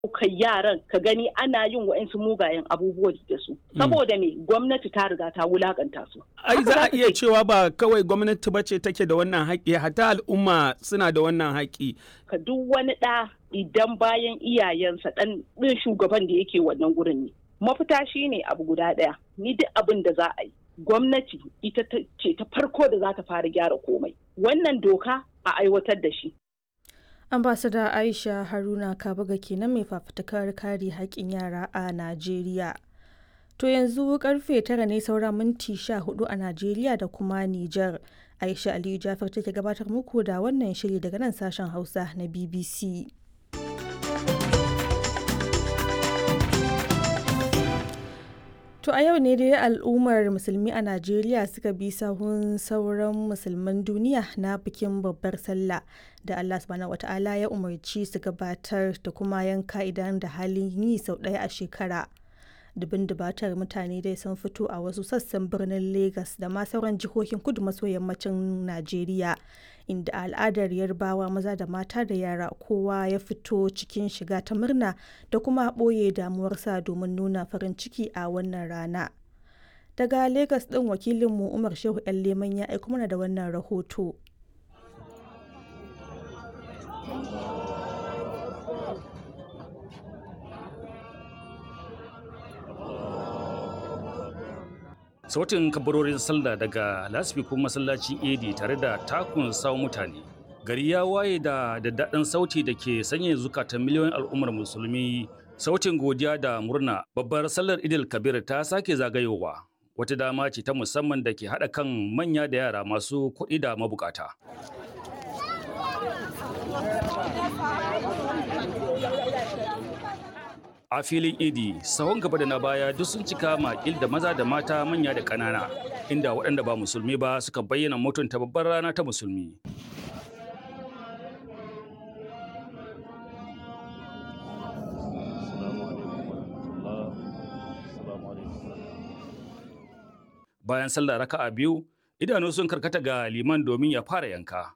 kai yaran ka gani ana yin wa'insu mugayen abubuwa da su saboda me gwamnati ta riga ta wulakanta su ai za a iya cewa ba kawai gwamnati ba ce take da wannan haƙƙi hatta al'umma suna da wannan haƙƙi ka duk wani ɗa idan bayan iyayensa ɗan ɗin shugaban da yake wannan gurin ne mafita shine abu guda ɗaya ni duk abin da za a yi gwamnati ita ce ta farko da za ta fara gyara komai wannan doka a aiwatar da shi ambasada aisha haruna kabuga kenan mai fafutukar kare haƙƙin yara a najeriya to yanzu karfe tara ne saura minti sha hudu a najeriya da kuma nijar aisha aliyu jafar take gabatar muku da wannan shiri daga nan sashen hausa na bbc To a yau ne dai al'ummar musulmi a Najeriya suka bi sahun sauran musulman duniya na bikin babbar sallah da Allah subhanahu wata'ala ya umarci su gabatar da kuma yanka idan da halin yi sau ɗaya a shekara. Dubin dubatar mutane dai sun fito a wasu sassan birnin Legas da ma sauran jihohin kudu maso yammacin Najeriya inda al'adar yarbawa maza da mata da yara kowa ya fito cikin shiga ta murna da kuma ɓoye damuwarsa domin nuna farin ciki a wannan rana. Daga Legas ɗin wakilinmu Umar Shehu 'yan Leman ya aiko mana da wannan rahoto. sautin kabarorin sallah daga lasfikun masallacin edi tare da takun sawo mutane gari ya waye da daddaɗin sauti da ke sanya zukatan miliyoyin al'ummar musulmi sautin godiya da murna babbar sallar idil kabir ta sake zagayowa wata dama ce ta musamman da ke haɗa kan manya da yara masu kuɗi da mabukata a filin idi sahon gaba da na baya duk sun cika makil da maza da mata manya da ƙanana inda waɗanda ba musulmi ba suka bayyana mutunta babbar rana ta musulmi bayan sallah raka'a biyu idanu sun karkata ga liman domin ya fara yanka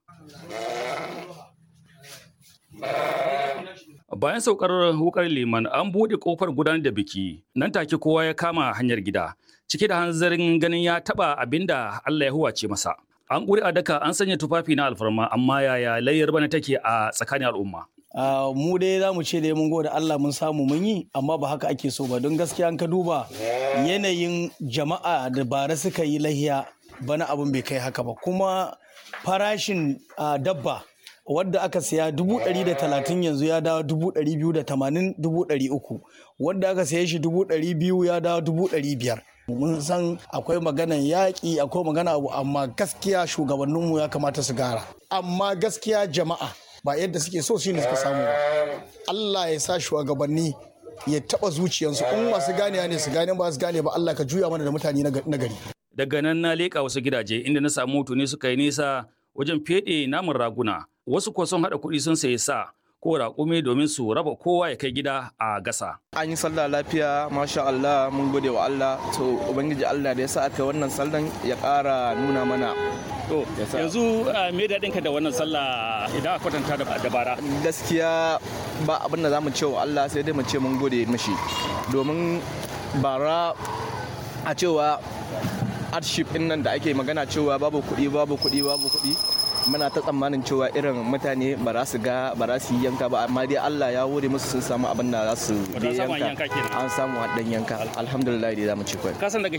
Bayan saukar wukar liman an buɗe ƙofar gudanar da biki, nan take kowa ya kama hanyar gida, cike da hanzarin ganin ya taɓa abin da Allah ya huwace masa. An ƙuri a daka an sanya tufafi na alfarma amma yaya layyar bana take a tsakanin al'umma. Uh, mu dai za mu ce dai mun gode Allah mun samu mun yi amma ba haka ake so ba don gaskiya an ka duba yanayin jama'a da bara suka yi lahiya bana abin bai kai haka ba kuma farashin uh, dabba wadda aka siya dubu ɗari da talatin yanzu ya dawo dubu ɗari biyu da tamanin dubu ɗari uku wadda aka siya shi dubu ɗari biyu ya dawo dubu ɗari biyar mun san akwai maganan yaƙi akwai magana abu amma gaskiya shugabanninmu ya kamata su gara amma gaskiya jama'a ba yadda suke so shi ne suka samu ba Allah ya sa shugabanni ya taɓa zuciyarsu in masu gane ne su gane ba su gane ba Allah ka juya mana da mutane na gari daga nan na leƙa wasu gidaje inda na samu ne suka yi nisa wajen feɗe namun raguna wasu kuwa sun haɗa kuɗi sun sayi sa ko raƙumi domin su raba kowa ya kai gida a gasa. An yi sallah lafiya masha Allah mun gode wa Allah to ubangiji Allah da ya sa aka wannan sallan ya ƙara nuna mana. To yanzu me daɗin ka da wannan sallah idan a kwatanta da bara. Gaskiya ba abin da za mu ce wa Allah sai dai mu ce mun gode mashi domin bara a cewa hardship ɗin nan da ake magana cewa babu kuɗi babu kuɗi babu kuɗi muna ta tsammanin cewa irin mutane ba za su ga ba za su yi yanka ba amma dai Allah ya wuri musu sun samu abin da za su yanka an samu dan yanka alhamdulillah dai za mu ci kwai kasan daga